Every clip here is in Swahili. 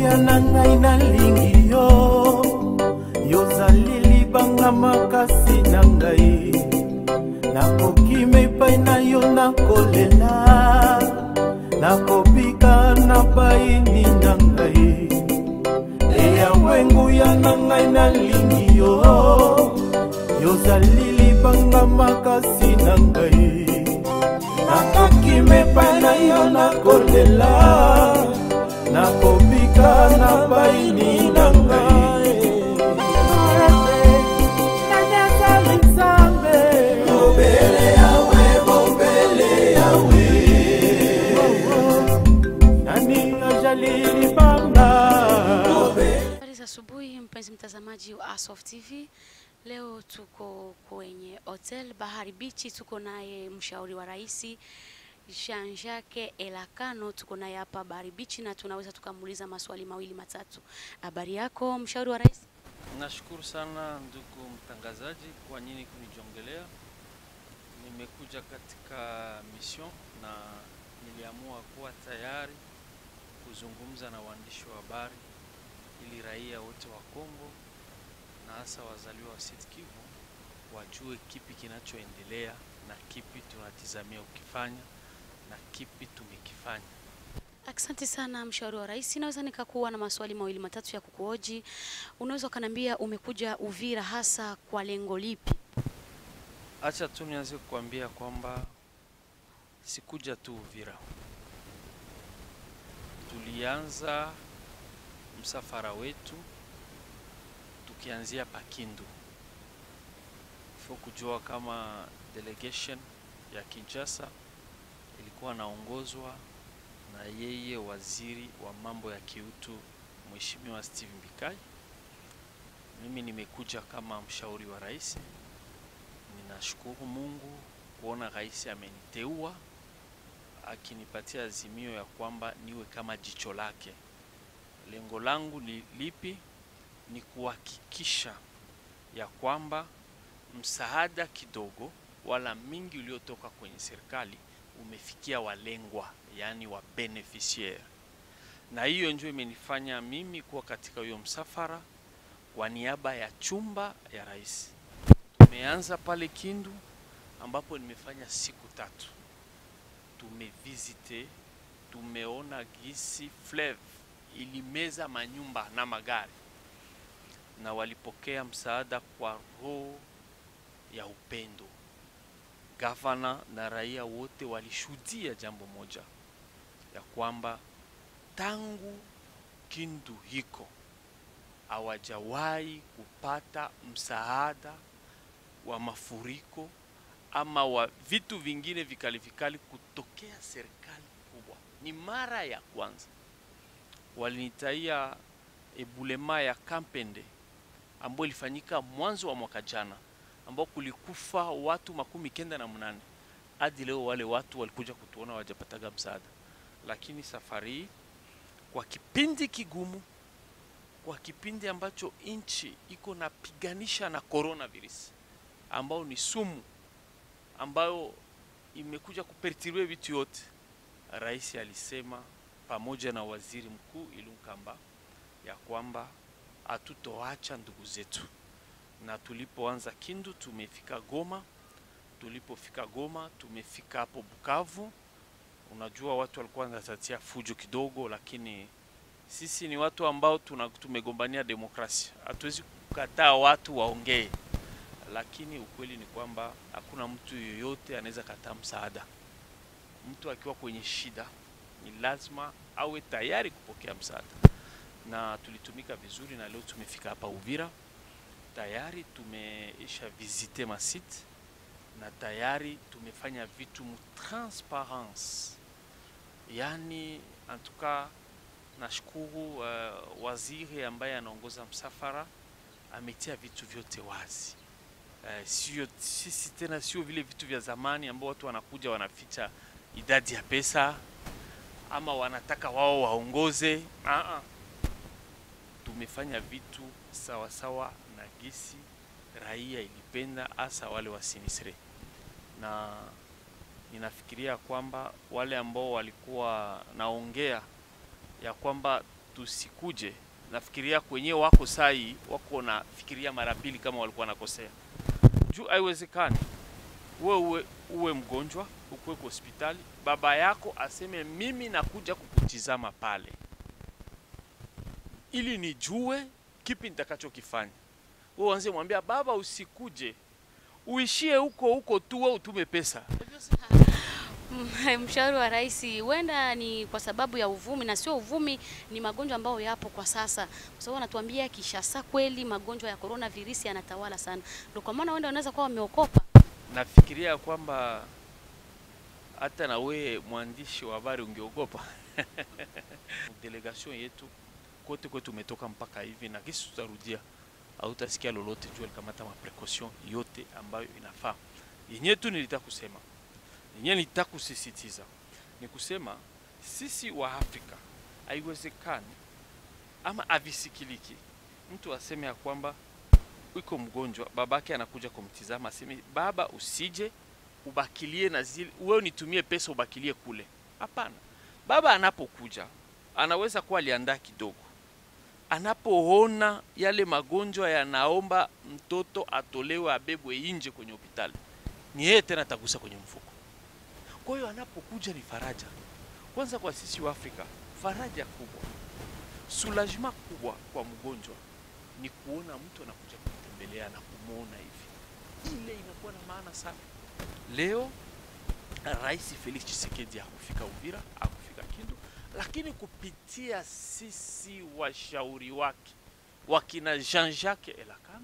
ya na ngai nalingi yo yozali libanga makasi na ngai nakokima epai na yo nakolela nakobika na baini na ngai eya wenguya na ngai nalingi yo yozali libanga makasi na ngai nakokima epai na yo nakolela nakobika na baini na ngai nanyazali nzambe bobele yawe bobele yawe nani ajali libanga Habari za asubuhi mpenzi mtazamaji wa Asof TV. Leo tuko kwenye hotel Bahari Beach, tuko naye mshauri wa rais Jean-Jacques Elakano, tuko naye hapa Bahari Beach na tunaweza tukamuuliza maswali mawili matatu. Habari yako mshauri wa rais? Nashukuru sana ndugu mtangazaji kwa nini kunijongelea. Nimekuja katika mission na niliamua kuwa tayari kuzungumza na waandishi wa habari ili raia wote wa Kongo na hasa wazaliwa wa Sud Kivu wajue kipi kinachoendelea na kipi tunatizamia ukifanya na kipi tumekifanya. Asante sana mshauri wa rais. Naweza nikakuwa na maswali mawili matatu ya kukuoji. Unaweza ukaniambia umekuja Uvira hasa kwa lengo lipi? Acha tu nianze kukuambia kwamba sikuja tu Uvira. Tulianza msafara wetu tukianzia Pakindu. Fo kujua kama delegation ya Kinshasa ilikuwa naongozwa na yeye waziri wa mambo ya kiutu Mheshimiwa Steve Mbikai. Mimi nimekuja kama mshauri wa rais. Ninashukuru Mungu kuona rais ameniteua akinipatia azimio ya kwamba niwe kama jicho lake. Lengo langu ni lipi? Ni kuhakikisha ya kwamba msaada kidogo wala mingi uliotoka kwenye serikali umefikia walengwa, yaani wa beneficiaire, na hiyo ndio imenifanya mimi kuwa katika hiyo msafara kwa niaba ya chumba ya rais. Tumeanza pale Kindu ambapo nimefanya siku tatu, tumevisite, tumeona gisi Flev ilimeza manyumba na magari, na walipokea msaada kwa roho ya upendo. Gavana na raia wote walishuhudia jambo moja ya kwamba tangu Kindu hiko hawajawahi kupata msaada wa mafuriko ama wa vitu vingine vikali vikali kutokea serikali kubwa. Ni mara ya kwanza walinitaia ebulema ya Kampende ambayo ilifanyika mwanzo wa mwaka jana, ambao kulikufa watu makumi kenda na mnane. Hadi leo wale watu walikuja kutuona wajapataga msaada, lakini safari hii kwa kipindi kigumu kwa kipindi ambacho nchi iko napiganisha na coronavirus ambao ni sumu ambayo imekuja kuperturbe vitu yote, rais alisema pamoja na waziri mkuu Ilunkamba ya kwamba hatutoacha ndugu zetu, na tulipoanza Kindu tumefika Goma, tulipofika Goma tumefika hapo Bukavu. Unajua watu walikuwa wanatatia fujo kidogo, lakini sisi ni watu ambao tuna, tumegombania demokrasia. Hatuwezi kukataa watu waongee, lakini ukweli ni kwamba hakuna mtu yoyote anaweza kataa msaada. Mtu akiwa kwenye shida ni lazima awe tayari kupokea msaada, na tulitumika vizuri, na leo tumefika hapa Uvira tayari tumeisha visite masite na tayari tumefanya vitu mu transparence, yani antuka nashukuru uh, waziri ambaye anaongoza msafara ametia vitu vyote wazi. Uh, sio sisi tena, sio vile vitu vya zamani ambao watu wanakuja wanaficha idadi ya pesa ama wanataka wao waongoze. Ah, ah. Tumefanya vitu sawa sawa na gisi raia ilipenda, hasa wale wa sinistre, na ninafikiria kwamba wale ambao walikuwa naongea ya kwamba tusikuje, nafikiria kwenye wako sai wako nafikiria mara mbili kama walikuwa nakosea, juu haiwezekani uwe, uwe, uwe mgonjwa ukuwe kwa hospitali, baba yako aseme mimi nakuja kukutizama pale ili nijue kipi nitakachokifanya. Wewe uanze mwambia baba, usikuje, uishie huko huko tu, wewe utume pesa. Mshauri wa rais, huenda ni kwa sababu ya uvumi, na sio uvumi, ni magonjwa ambayo yapo kwa sasa, kwa sababu anatuambia Kishasa kweli magonjwa ya corona virusi yanatawala sana, ndio kwa maana huenda wanaweza kuwa wameokopa. Nafikiria kwamba hata na we mwandishi wa habari ungeogopa. Delegation yetu kote kwetu umetoka mpaka hivi na kisi tutarudia, hautasikia lolote juu alikamata maprecaution yote ambayo inafaa. Yenyewe tu nilitaka kusema, yenyewe nilitaka kusisitiza ni kusema sisi wa Afrika haiwezekani ama avisikiliki mtu aseme ya kwamba iko mgonjwa, babake anakuja kumtizama, aseme baba, usije ubakilie na zile, wewe nitumie pesa ubakilie kule. Hapana, baba anapokuja anaweza kuwa aliandaa kidogo, anapoona yale magonjwa yanaomba mtoto atolewe abebwe nje kwenye hospitali, ni yeye tena atagusa kwenye mfuko. Kwa hiyo anapokuja ni faraja kwanza kwa sisi wa Afrika, faraja kubwa, soulagement kubwa kwa mgonjwa ni kuona mtu anakuja kumtembelea na kumwona hivi, ile inakuwa na maana sana. Leo Rais Felix Tshisekedi hakufika Uvira, hakufika Kindu, lakini kupitia sisi washauri wake wakina Jean-Jacques Elakano,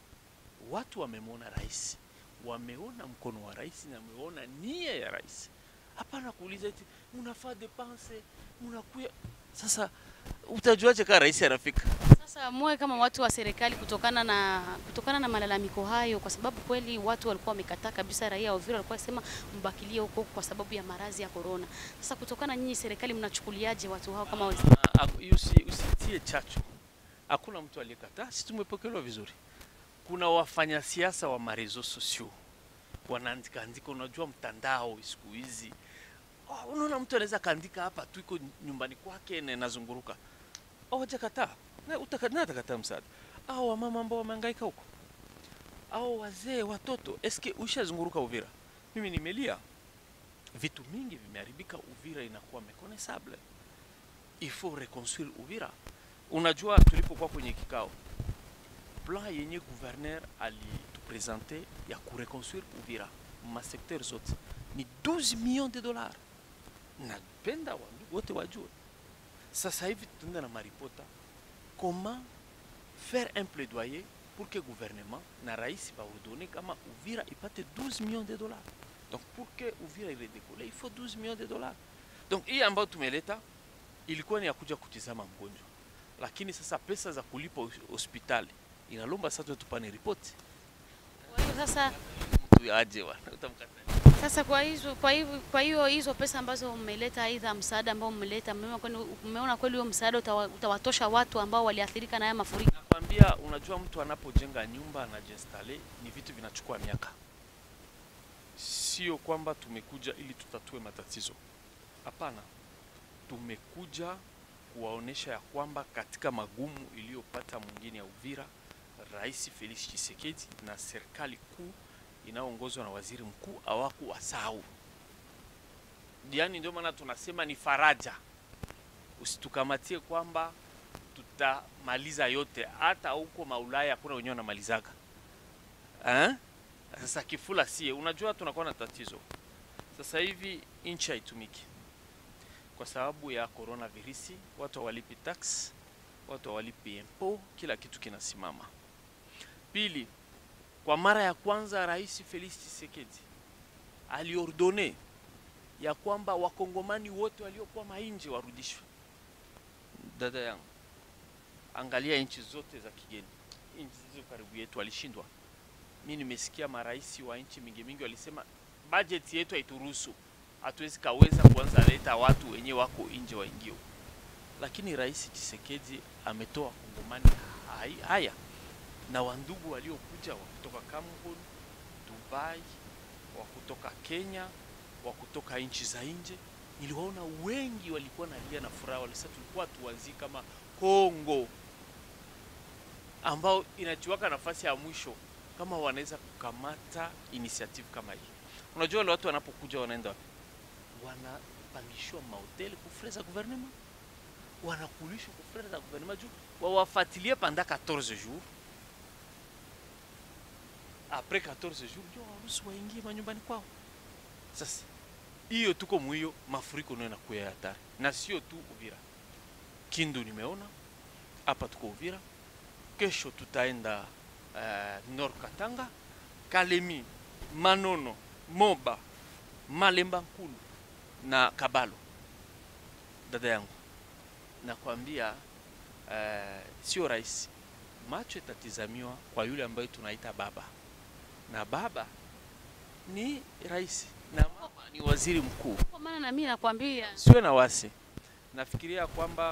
watu wamemwona rais, wameona mkono wa rais na wameona nia ya rais. Hapana kuuliza eti munafaa depense munakuya. Sasa utajuaje kama rais anafika? Sasa muwe kama watu wa serikali kutokana na kutokana na malalamiko hayo, kwa sababu kweli watu walikuwa wamekataa kabisa, raia wa Uvira walikuwa wasema mbakilie huko kwa sababu ya maradhi ya corona. Sasa kutokana nyinyi serikali mnachukuliaje watu hao kama wezi? Ah, ah, usi- usitie chacho. Hakuna mtu aliyekataa, sisi tumepokelewa vizuri. Kuna wafanyasiasa wa marezo sosio wanaandika andika, unajua mtandao siku hizi oh, unaona mtu anaweza kaandika hapa tu iko nyumbani kwake na inazunguruka, hawajakataa na utaka- na atakataa msaada au wamama ambao wamehangaika huko au wazee watoto. Eske ushazunguruka Uvira? Mimi nimelia, vitu mingi vimeharibika. Uvira inakuwa mekonesable il faut reconstruire Uvira. Unajua, tulipokuwa kwenye kikao, plan yenye gouverneur alitupresente ya kureconstruire Uvira masekter zote ni 12 millions de dollars. Napenda wandugu wote wajue, sasa hivi tunaenda na maripota comment faire un plaidoyer pour que gouvernement na rais baordone kama Uvira ipate 12 millions de dollars. Donc pour que Uvira iredekole il faut 12 millions de dollars. Donc hii ambayo tumeleta ilikuwa ni ya kuja kutizama mgonjwa, lakini sasa pesa za kulipa hos- hospitali inalomba sasa tupane ripoti Kwa hiyo sasa tu aje bwana, utamkata Sasa kwa hizo kwa hivyo kwa hiyo hizo pesa ambazo mmeleta, aidha msaada ambao mmeleta, mmeona kweli mmeona kweli huo msaada utawa, utawatosha watu ambao waliathirika na haya mafuriko? Nakwambia, unajua mtu anapojenga nyumba anajiinstale, ni vitu vinachukua miaka. Sio kwamba tumekuja ili tutatue matatizo, hapana. Tumekuja kuwaonesha ya kwamba katika magumu iliyopata mwingine ya Uvira, Rais Felix Tshisekedi na serikali kuu inayoongozwa na waziri mkuu hawakuwasahau. Yaani ndio maana tunasema ni faraja, usitukamatie kwamba tutamaliza yote, hata huko maulaya hakuna wenyewe wanamalizaga eh? Sasa kifula sie, unajua tunakuwa na tatizo sasa hivi, nchi haitumiki kwa sababu ya coronavirus. Watu hawalipi tax, watu hawalipi impo, kila kitu kinasimama. Pili, kwa mara ya kwanza Rais Felix Tshisekedi aliordone ya kwamba wakongomani wote waliokuwa mainje warudishwe. Dada yangu, angalia nchi zote za kigeni, nchi zilizo karibu yetu walishindwa. Mi nimesikia marais wa nchi mingi mingi walisema bajeti yetu haituruhusu, hatuwezi kaweza kuanza leta watu wenye wako nje waingie huko. Lakini Rais Tshisekedi ametoa wakongomani hai- haya na wandugu waliokuja wa kutoka Cameroon, Dubai, wa kutoka Kenya, wa kutoka nchi za nje niliwaona wengi walikuwa nalia na furaha, walisema tulikuwa tuwazii kama Kongo ambao inachuaka nafasi ya mwisho kama wanaweza kukamata initiative kama hii. Unajua wale watu wanapokuja wanaenda wapi? Wanapangishwa mahoteli kufre za gouvernement, wanakulishwa kufre za gouvernement juu wawafuatilie panda 14 jours. Après 14 jours ndio waruhusu waingie manyumbani kwao. Sasa hiyo tuko mwiyo, mafuriko ndio yanakuya ya hatari, na sio tu Uvira, Kindu nimeona hapa, tuko Uvira, kesho tutaenda uh, Nord Katanga, Kalemi, Manono, Moba, Malemba Nkulu na Kabalo. Dada yangu, nakwambia uh, sio rahisi. Macho itatizamiwa kwa yule ambaye tunaita baba, na baba ni rais na mama ni waziri mkuu. Kwa maana na mimi nakwambia Siwe na wasi, nafikiria kwamba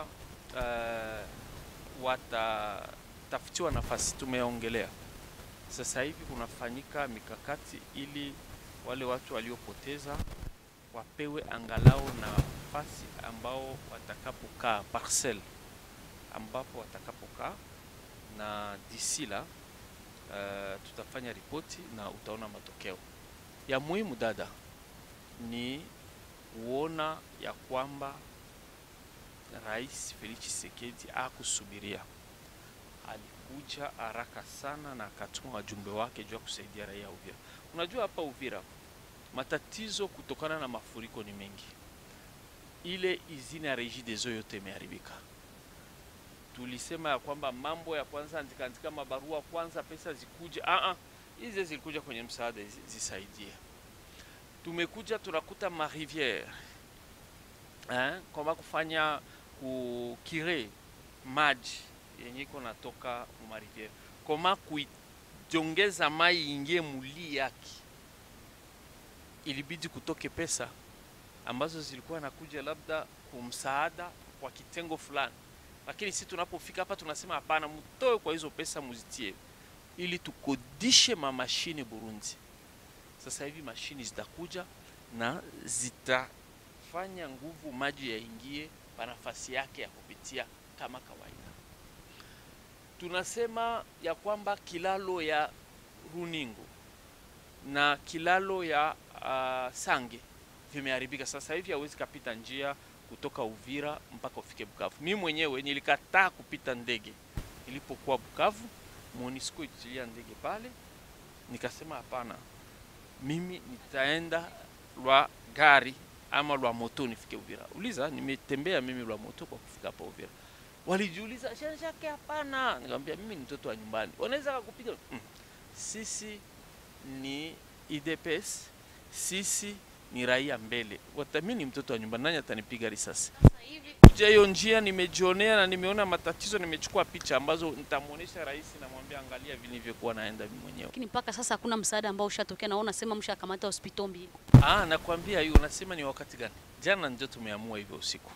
uh, watatafutiwa nafasi. Tumeongelea sasa hivi kunafanyika mikakati ili wale watu waliopoteza wapewe angalau nafasi ambao watakapokaa parcel ambapo watakapokaa, na disi la uh, tutafanya ripoti na utaona matokeo ya muhimu. Dada, ni kuona ya kwamba Rais Felix Tshisekedi akusubiria, alikuja haraka sana na akatuma wajumbe wake juu ya kusaidia raia ya Uvira. Unajua hapa Uvira matatizo kutokana na mafuriko ni mengi. Ile izini ya Regideso yote imeharibika. Tulisema ya kwamba mambo ya kwanza andika andika mabarua kwanza, pesa zikuje. Ah ah, hizi zilikuja kwenye msaada zi- zisaidie. Tumekuja tunakuta mariviere eh, kwamba kufanya kukire maji yenye iko natoka mariviere, koma kuijongeza mai ingie muli yake ilibidi kutoke pesa ambazo zilikuwa nakuja labda kumsaada kwa kitengo fulani, lakini si tunapofika hapa tunasema hapana, mtoe kwa hizo pesa muzitie ili tukodishe mamashine Burundi. Sasa hivi mashini zitakuja na zitafanya nguvu maji yaingie pa nafasi yake ya kupitia kama kawaida. Tunasema ya kwamba kilalo ya Runingo na kilalo ya uh, Sange vimeharibika. Sasa hivi hawezi kapita njia kutoka Uvira mpaka ufike Bukavu. Mimi mwenyewe nilikataa kupita ndege ilipokuwa Bukavu, MONUSCO itilia ndege pale, nikasema hapana, mimi nitaenda lwa gari ama lwa moto nifike Uvira. Uliza, nimetembea mimi lwa moto kwa kufika hapa Uvira. Walijiuliza Jean Jacques, hapana. Nikamwambia mimi ni mtoto wa nyumbani, wanaweza kukupiga mm. Sisi ni IDPS, sisi ni raia mbele. Wata mimi ni mtoto wa nyumbani, nani atanipiga risasi? sasa hivi kuja hiyo njia nimejionea na nimeona matatizo, nimechukua picha ambazo nitamwonyesha rais, namwambia angalia vilivyokuwa naenda mimi mwenyewe. lakini mpaka sasa hakuna msaada ambao ushatokea, na unasema mshakamata hospitali mbili. Ah, nakwambia hiyo, unasema ni wakati gani? Jana ndio tumeamua hivyo usiku.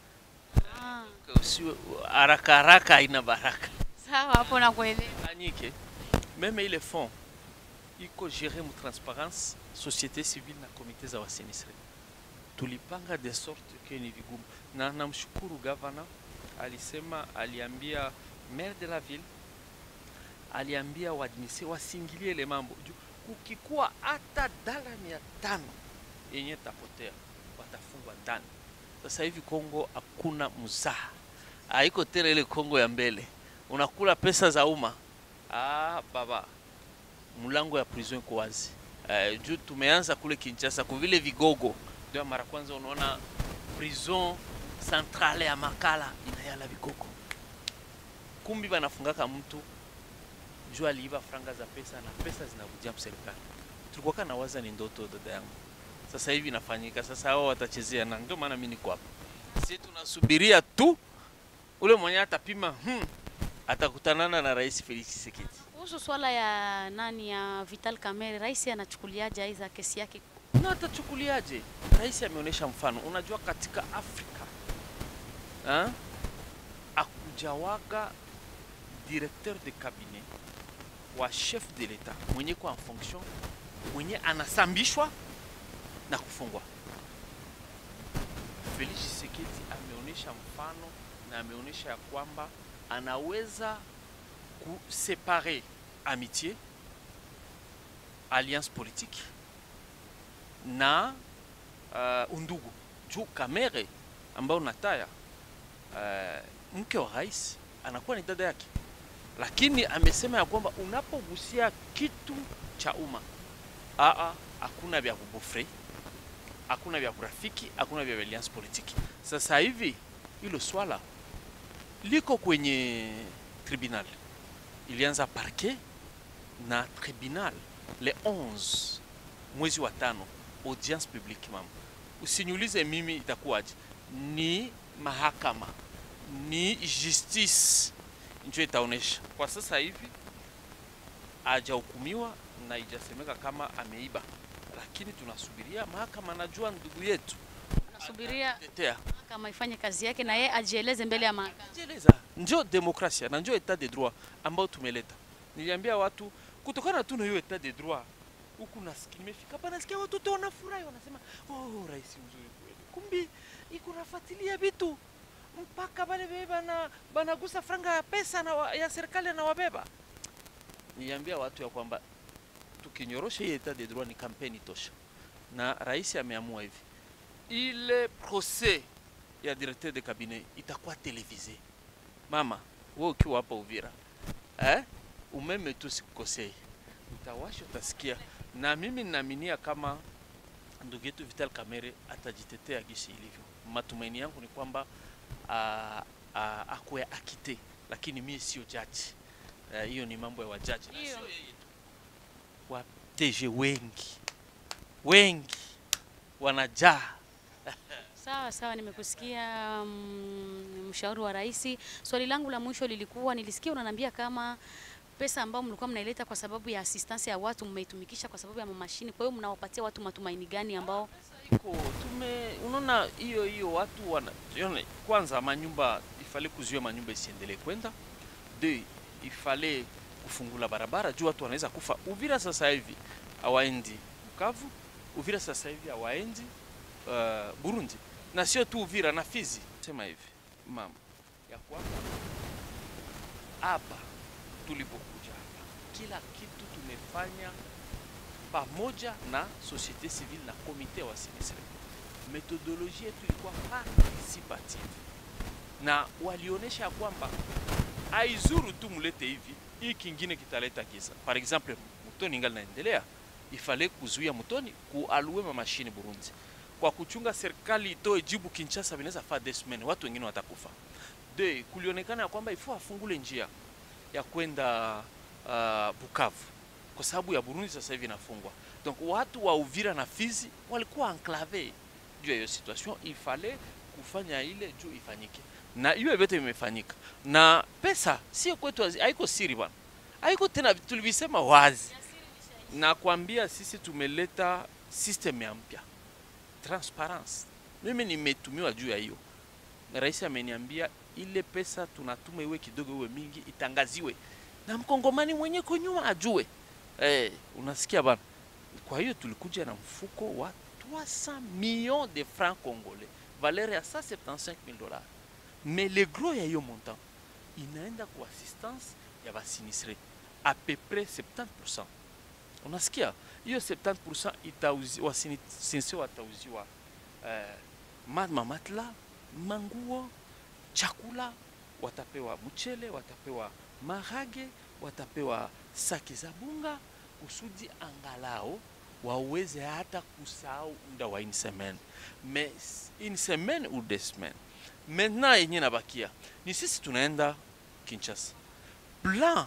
Ah, Usiwe haraka haraka, haina baraka. sawa, hapo nakuelewa. Fanyike meme ile fond iko gere mu transparence société civile na komite za wasinistre. Tulipanga de sorte que ni vigumu, na namshukuru gavana, alisema aliambia maire de la ville, aliambia waadministre wasingilie ile mambo juu kukikuwa hata dala mia tano yenye tapotea watafungwa ndani. Sasa hivi Kongo hakuna mzaha, haiko tena ile Kongo ya mbele, unakula pesa za umma. Ah, baba, mlango ya prison iko wazi. Uh, juu tumeanza kule Kinshasa kwa vile vigogo, ndio mara kwanza unaona prison centrale ya Makala inayala vigogo, kumbi banafungaka mtu juu aliiba franga za pesa na pesa zinakujia serikali. Tulikuwa kana waza ni ndoto, dada yangu, sasa hivi inafanyika. Sasa hao watachezea, na ndio maana mimi niko hapa. Sisi tunasubiria tu ule mwenye atapima hmm, atakutanana na Rais Felix Tshisekedi. Kuhusu swala ya nani ya Vital Kamerhe, rais anachukuliaje aiza kesi yake? na atachukuliaje? Rais ameonyesha mfano. Unajua, katika Afrika ha? akujawaga directeur de cabinet wa chef de l'etat mwenye kwa en fonction mwenye anasambishwa na kufungwa. Felix Tshisekedi ameonyesha mfano na ameonyesha ya kwamba anaweza kusepare amitié alliance politique na uh, undugu juu Kamere ambao nataya uh, mke wa rais anakuwa ni dada yake, lakini amesema ya kwamba unapogusia kitu cha umma aa, hakuna vya kubofre, hakuna vya kurafiki, hakuna vya alliance politique. Sasa hivi hilo swala liko kwenye tribunal, ilianza parquet na tribunal le 11 mwezi wa tano, audience publique. Mama, usiniulize mimi itakuwaje, ni mahakama ni justice ndio itaonesha. Kwa sasa hivi hajahukumiwa na ijasemeka kama ameiba, lakini tunasubiria mahakama. Najua ndugu yetu Nasubiria tetea kama ifanye kazi yake na yeye ajieleze mbele ya mahakama. jieleza, ndio demokrasia na ndio etat de droit ambao tumeleta. Niliambia watu kutokana tu na hiyo etat de droit huku nasikia nimefika hapa, nasikia watoto wanafurahi, wanasema oh, rais mzuri kweli, kumbi iko nafuatilia vitu mpaka bale bebe bana banagusa franga ya pesa na wa, ya serikali na wabeba. Niliambia watu ya kwamba tukinyorosha hii etat de droit ni kampeni tosha, na rais ameamua hivi, ile procès ya directeur de cabinet itakuwa televise. Mama, wewe ukiwa hapa Uvira eh, umeme tu sikukosei, utawasha utasikia. Na mimi ninaaminia kama ndugu yetu Vital Kamerhe atajitetea gisi ilivyo. Matumaini yangu ni kwamba ah, ah, akuwe akite, lakini mimi sio jaji Eh, hiyo ni mambo ya wajaji na Hiyo. sio yeye tu. Wa DG wengi wengi wanajaa Sawa sawa, nimekusikia mm, mshauri wa rais. Swali langu la mwisho lilikuwa, nilisikia unaniambia kama pesa ambayo mlikuwa mnaileta kwa sababu ya assistance ya watu mmeitumikisha kwa sababu ya mashini. Kwa hiyo mnawapatia watu matumaini gani ambao iko tume unaona hiyo hiyo watu wana yone, kwanza manyumba ifale kuzuia manyumba isiendelee kwenda de ifale kufungula barabara juu watu wanaweza kufa Uvira sasa hivi hawaendi Bukavu Uvira sasa hivi hawaendi uh, Burundi na sio tu Uvira na Fizi sema hivi mama ya kwamba hapa tulipokuja hapa kila kitu tumefanya pamoja na societe civile na komite wa sinistre. Metodolojia yetu ilikuwa participative na walionyesha ya kwamba haizuru tu mulete hivi, hii kingine kitaleta kisa. Par exemple, mtoni ingali naendelea, ifale kuzuia mtoni kualue mamashini Burundi kwa kuchunga serikali itoe jibu Kinshasa, vinaweza faa des semaines, watu wengine watakufa. De, kulionekana ya kwamba ifo afungule njia ya kwenda uh, Bukavu kwa sababu ya Burundi sasa hivi inafungwa. Donc watu wa Uvira na Fizi walikuwa enclave juu ya hiyo situation, ifale kufanya ile juu ifanyike, na hiyo vyote vimefanyika, na pesa sio kwetu, hazi- haiko siri bwana, haiko tena, tulivisema wazi. Nakwambia sisi tumeleta system ya mpya transparence. Mimi nimetumiwa juu ya hiyo, na rais ameniambia ile pesa tunatuma iwe kidogo iwe mingi, itangaziwe na mkongomani mwenye ko nyuma ajue. Eh, unasikia bana? Kwa hiyo tulikuja na mfuko wa 300 millions de francs congolais, valeur ya 175 000 dollars. Mais le gros ya hiyo montant inaenda kwa assistance ya basinistre a peu près 70%. Unasikia? Hiyo 70% itauzi wasinistre watauziwa eh, ma- mamatla, manguo, chakula, watapewa mchele, watapewa marage, watapewa saki za bunga kusudi angalao waweze hata kusahau muda wa une semaine mais une semaine ou deux semaines maintenant yenye nabakia ni sisi tunaenda Kinshasa plan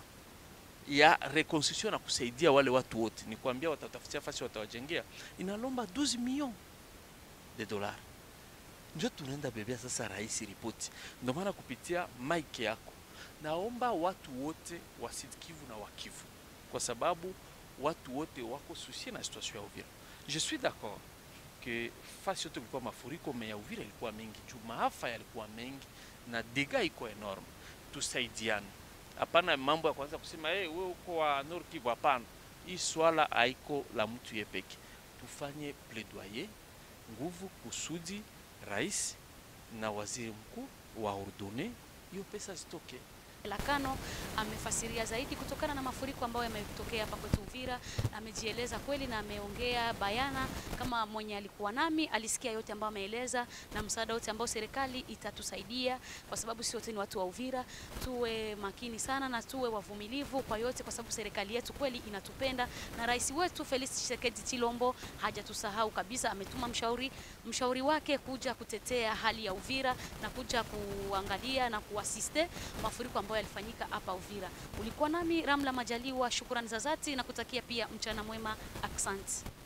ya reconstruction na kusaidia wale watu wote, ni kuambia watatafutia fasi watawajengea, inalomba 12 millions de dollars. Ndio tunaenda bebea sasa rais ripoti. Ndio maana kupitia mike yako naomba watu wote wa Sud Kivu na wa Kivu, kwa sababu watu wote wako susie na situation ya Uvira. Je suis d'accord que fasi yote kulikuwa mafuriko, me ya Uvira ilikuwa mengi juu maafa yalikuwa mengi na dega iko enorme. Tusaidiane, hapana mambo ya kwanza kusema hey, wewe uko wa Nord Kivu. Hapana, hii swala haiko la mtu ye peke. Tufanye plaidoyer nguvu kusudi rais na waziri mkuu waordone hiyo pesa zitoke. Lakano amefasiria zaidi kutokana na mafuriko ambayo yametokea hapa kwetu Uvira. Amejieleza kweli na ameongea bayana kama mwenye alikuwa nami, alisikia yote ambayo ameeleza na msaada wote ambao serikali itatusaidia, kwa sababu sisi wote ni watu wa Uvira. Tuwe makini sana na tuwe wavumilivu kwa yote, kwa sababu serikali yetu kweli inatupenda na rais wetu Felix Tshisekedi Chilombo hajatusahau kabisa. Ametuma mshauri mshauri wake kuja kutetea hali ya Uvira na kuja kuangalia na kuasiste mafuriko ambayo yalifanyika hapa Uvira. Ulikuwa nami Ramla Majaliwa, shukrani za dhati na kutakia pia mchana mwema. Aksanti.